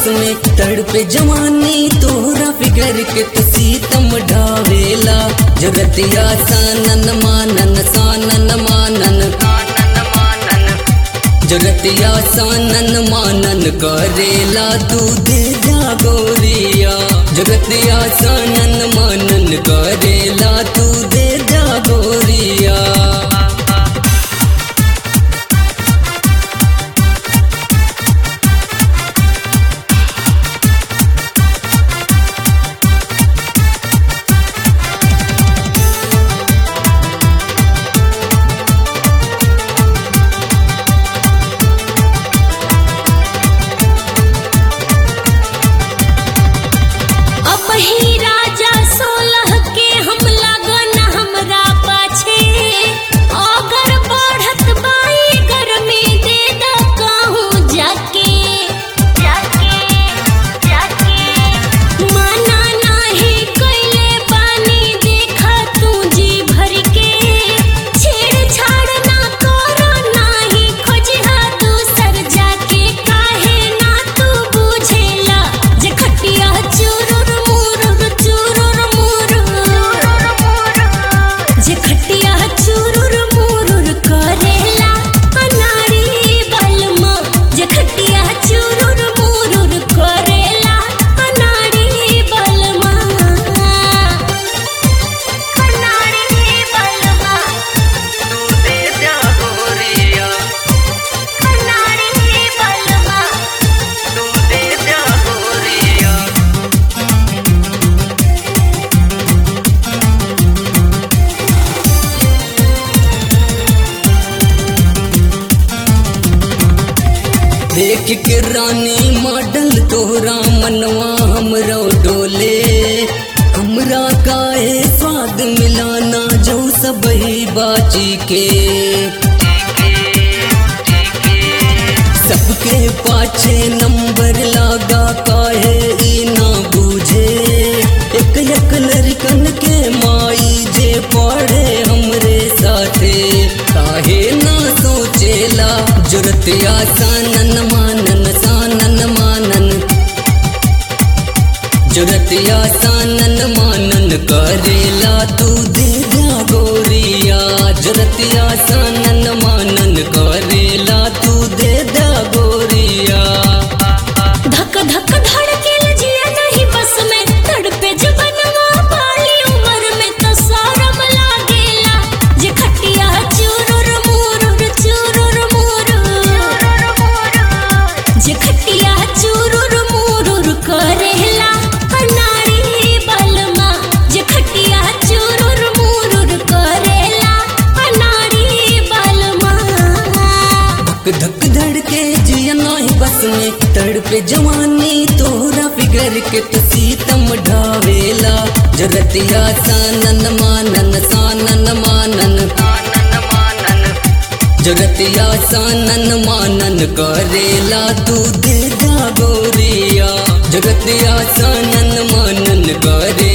में तड़पे जवानी तोहरा फिगर के तो सीतम ढावेला जरतिया सानन मानन सानन मानन जरतिया सानन मानन करेला तू दे जा गोरिया जगतिया सानन मानन करेला तू दे जा गोरिया अब ही राजा सोलह के हम लगन हमरा पाछे अगर बढ़त बाई गर्मी दे द कहूँ जाके जाके जाके माना नाही कैले बानी देखा तू जी भर के छेड़छाड़ ना करो नाही खोजहा दूसर जाके काहे ना तू बुझेला जे खटिया चुरुर मुरुर चुरुर मुरुर जे खटिया चुरुर मुरुर करेला अनाड़ी बलमा जे खटिया चुरुर मुरुर करेला अनाड़ी बलमा अनाड़ी बलमा तू दे जा गोरिया अनाड़ी बलमा तू दे जा गोरिया देख के रानी मॉडल तोहरा मनवा हमरो डोले हमरा काहे स्वाद मिलाना जो सब ही बाची के सबके पाछे नंबर लागा काहे ई ना बूझे एक एक लड़कन के माई जे पढ़े हमरे साथे काहे ना सोचेला जुरतिया सानन मानन सानन मानन जुरतिया सानन मानन करेला तू दे जा गोरिया जुरतिया सानन मानन करेला तू दे जा गोरिया धक धक धड़के लजिया नहीं बस में तड़पे जबनवा पाली उम्र में तो सारम लागेला जे खटिया चुरुर मुरुर चुरुर मुरुर जे खटिया चुरुर मुरुर करेला अनाड़ी बलमा जे खटिया चुरुर मुरुर करेला अनाड़ी बलमा धक धक धड़के जिया नाही बस में तड़पे जवानी तोहरा फिगर के तो सीतम ढावेला जरतिया सानन मानन सानन मानन जगतिया सानन मानन करेला तू दे जा गोरिया जगतिया सानन मानन करे